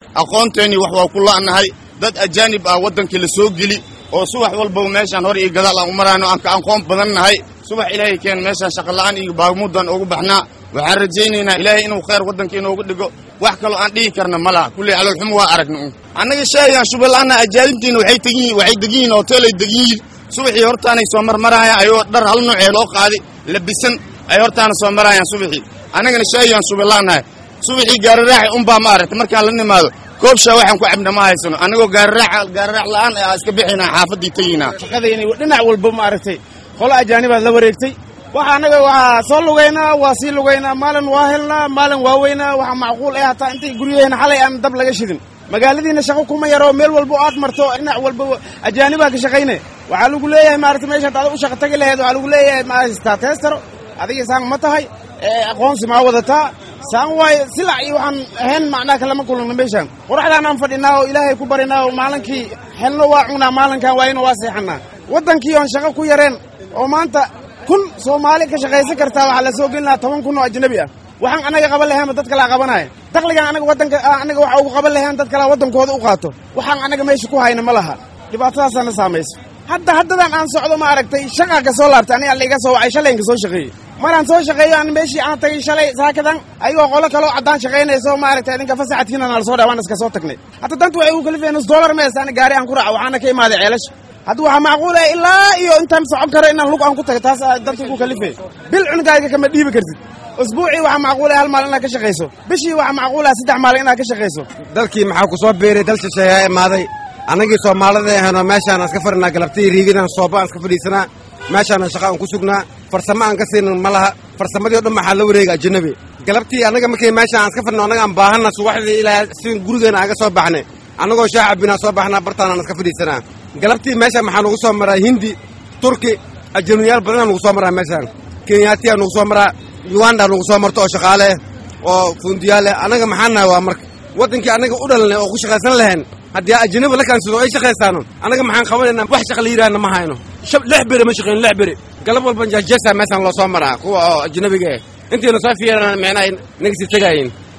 aqoonteennii wax waa ku la'nahay dad ajaanib ah waddankii la soo geli oo subax walbaba meeshaan hor iyo gadaal aan u maraano aan ka aqoon badan nahay subax ilaahay keen meeshaan shaqola'aan iyo baagmudan ugu baxnaa waxaan rajaynaynaa ilaahay inuu khayr waddanka inoogu dhigo wax kaloo aan dhihi karna ma laha kulley caloolxumo waa aragna un annaga shaayaan shubalaana ajaanibtiina waxay tegin waxay degan yihin hoteelay degan yihin subaxii hortaanay soo marmarayaan ayoo dhar hal noocee loo qaaday labisan ay hortaana soo marayaan subaxii annagana shaayaan shubalaanahay subaxii gaariraaxi unbaa ma aragta markaan la nimaado koobshaa waxaan ku cabna ma haysano annagoo gaariraax gaariraax la'aan a iska bixinaa xaafaddii teginaa shaqadayni dhinac walba ma aragtay qolo ajaanibaad la wareegtay waxa annaga waxaa soo lugaynaa waa sii lugaynaa maalin waa helnaa maalin waa weynaa waxa macquul eh hataa intay guryaheena xalay aan dab laga shidin magaaladiina shaqo kuma yaro meel walba oo aad marto dhinac walba ajaanibaa ka shaqayne waxaa lagu leeyahay maarata meeshaad ada u shaqa tagi laheed waxaa lagu leeyahay ma haystaa teestaro adiga saan ma tahay aqoonsi maa wadataa saan waayo silac iyo waxaan ahayn macnaha kalama kulana meeshaan qoraxdaan aan fadhinaa oo ilaahay ku barinaa oo maalinkii helno waa cunaa maalinkan waayna waa seexanaa waddankii oon shaqo ku yareen oo maanta kun soomaali ka shaqaysan kartaa waxaa la soo gelin lahaa toban kun oo ajnabi ah waxaan annaga qaban laheenba dad kalaa qabanaya dakligan anaga waddanka annaga waxa ugu qaban laheen dad kalaa waddankooda u qaato waxaan annaga meesha ku hayna ma laha dhibaatadaasaana saamayso hadda haddadan aan socdo ma aragtay shaqaa ka soo laabtay aniga alla iga soo wacay shalayinka soo shaqeeyey maraan soo shaqeeyo aan meeshii aan tagay shalay saakadan ayagoo qolo kaloo caddaan shaqaynayso ma aragtay idinka fasaxadkiina nala soo dhawaan iska soo tagnay hadda danta waxay ugu kalifeen nus dollar mees ani gaari aan ku raaco waxaana ka imaaday ceelasha hadda waxaa macquul ah ilaa iyo intaan socon karo inaan lug aan ku tago taas danta igu kalifeen bil cunugaaga kama dhiibi kartid usbuucii waxaa macquul ah hal maalin inaad ka shaqayso bishii waxaa macquul ah saddex maalin inaad ka shaqayso dalkii maxaa ku soo biiray dal shisheeyaa imaaday annagii soomaalida ahaynoo meeshaan iska fadhinaa galabtii riigidan sooba aan iska fadhiisanaa meeshaana shaqa aan ku sugnaa farsamo aan ka siinin ma laha farsamadii o dhan maxaa la wareega ajanabi galabtii annaga markii meeshaan aan iska fadhino annaga aan baahanna subaxdii ilaa si gurigeena aan ga soo baxnay annagoo shaah cabinaa soo baxnaa bartaanaan iska fadhiisanaa galabtii meeshaan maxaa nugu soo maraa hindi turki ajanabiyaal badanaa nugu soo maraa meeshaan kenyaatiyaa nugu soo maraa uganda nugu soo marto oo shaqaale oo fundiyaale annaga maxaa nahay waa marka waddankii annaga u dhalanay oo ku shaqaysan lahayn haddii ajanabi la kaansido ay shaqaysaano annaga maxaan qabanaynaa wax shaqa la yidhaahna ma hayno lix beri ma shaqeyn lix beri galab walban jajasa meeshaan loo soo maraa kuwa oo ajanabiga ah intiina soo fiirana micnaha naga sii tegaayin